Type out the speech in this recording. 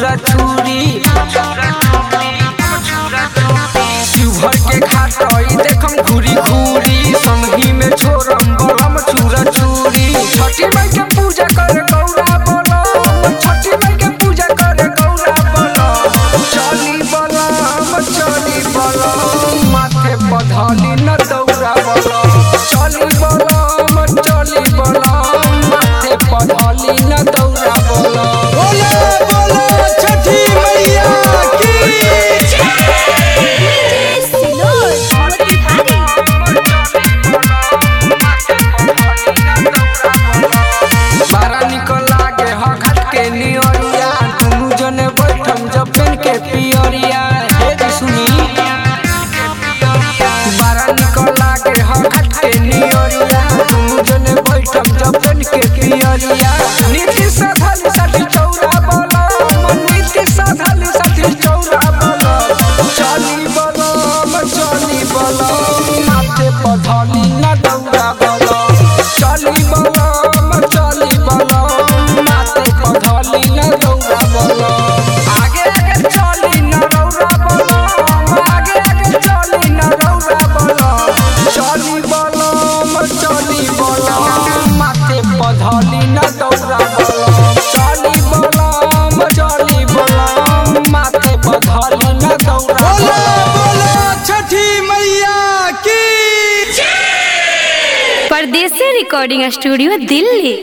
छुरा छुरी शिवहर के घाटई देखम घूरी घूरी संगी में छोरम बलम छुरा छुरी छठी माई के पूजा करे गौरा बोलो छठी माई के पूजा करे गौरा बोलो चली बलम चली बलम माथे पधली न दौरा बोलो चली बलम चली बलम माथे पधली न दौरा बोलो बोले बोले छठी मैया की बारा निकल लागे ह घाट के नियरिया दुनु जने बैठम जब पेन के पियरिया हे जी सुनी बारा निकल लागे ह घाट के नियरिया दुनु जने बैठम जब पेन के पियरिया नीति साधल साथी चौरा बोलो नीति साधल साथी चौरा बोलो चली बोलो चली बोलो माथे पधली ना दौड़ा बोलो चली बोलो चली बोलो माथे पधली ना दौड़ा बोलो आगे आगे चली ना दौड़ा बोलो आगे आगे चली ना दौड़ा बोलो चली बोलो चली बोलो माथे पधली ना दौड़ा बोलो चली बोलो चली बोलो माथे पधली ना दौड़ा बोले बोलो बोले छठी मैया की परदेसी रिकॉर्डिंग स्टूडियो दिल्ली